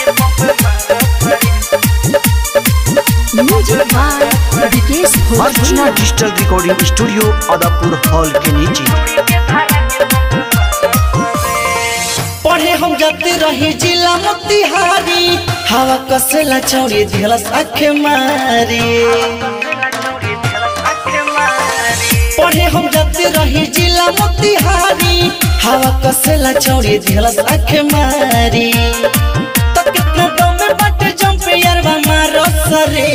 Music by Vikesh Archana Bhojpuri digital recording studio Adapur hall के नीचे पढ़े हम जाते रही जिला मोतिहारी हवा कसेला चौड़ी दिलस आखे मारी पढ़े हम जाते रही जिला मोतिहारी हवा कसेला चौड़ी दिलस आखे मारी तो कितना दम में बाटे जंप यारवा मारो सरे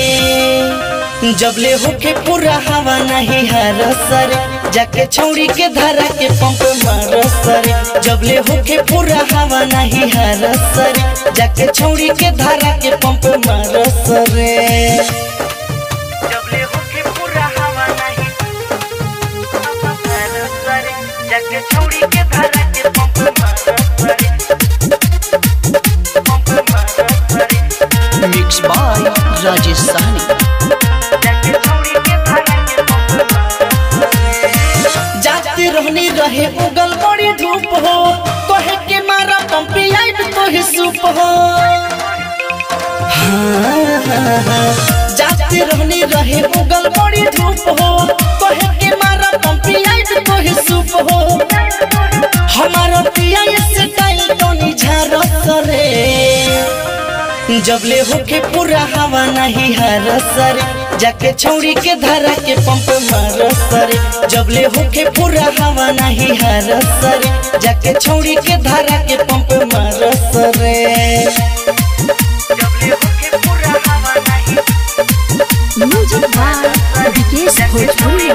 जबले होके पूरा हवा नहीं हर सरे जाके छौड़ी के धारा के पंप मारो सरे जबले होके पूरा हवा नहीं हर सरे जाके छौड़ी के धारा के पंप मारो सरे जबले होके पूरा हवा नहीं हर सरे जाके छौड़ी के धारा के पंप मारो सरे पंप मारो सरे मिक्स बाय राजेश साहनी जाते रहनी रहे उगल बड़ी धूप हो कहे के मारा पंपी आइट तो ही सूप हो हाँ, हाँ, हाँ। जाते रहनी रहे उगल बड़ी धूप हो कहे के मारा पंपी आइट तो ही सूप हो हमारा पिया इससे टाइल तो निझार सरे जबले होके पूरा हवा नहीं हर सरे जाके छौड़ी के धारा के पंप मार सरे जबले होके पूरा हवा नहीं हर सरे जाके छौड़ी के धारा के पंप मार सरे जबले होके पूरा हवा नहीं music by Vikesh Bhojpuri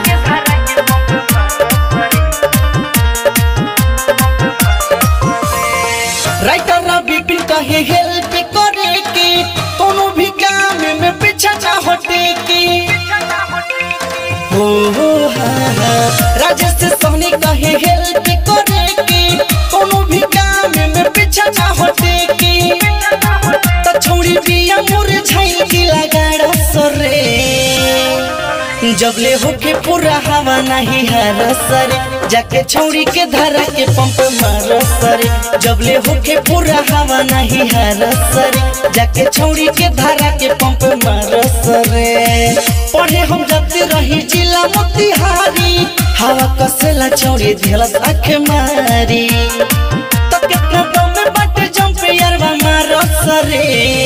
writer Ravi बिन कहे हेल्प करे के कोनो भी काम में पीछा ना हटे के हो हो हाँ हाँ राजेश से सोनी कहे हेल्प करे के कोनो भी काम में पीछा ना हटे के तो छोड़ी बिया मुरझाई की लगाड़ा सरे जबले होके पूरा हवा नहीं हर सरे जाके छौड़ी के धारा के पंप मार सरे जबले होके पूरा हवा नहीं हर सरे जाके छौड़ी के धारा के पंप मार सरे पढ़े हम जाते रही जिला मोतिहारी हवा कसेला छौड़ी दिलस आँख मारी तो कितना दम में बाटे जंप यारवा मार सरे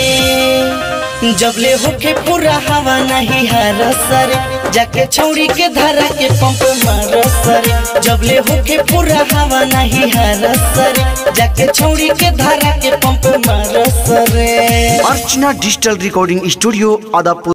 जबले होके पूरा हवा नहीं हर सरे जाके छौड़ी के धारा के पंप मार सरे जबले होके पूरा हवा नहीं हर सरे जाके छौड़ी के धारा के पंप मार सरे Archana digital recording studio Adapur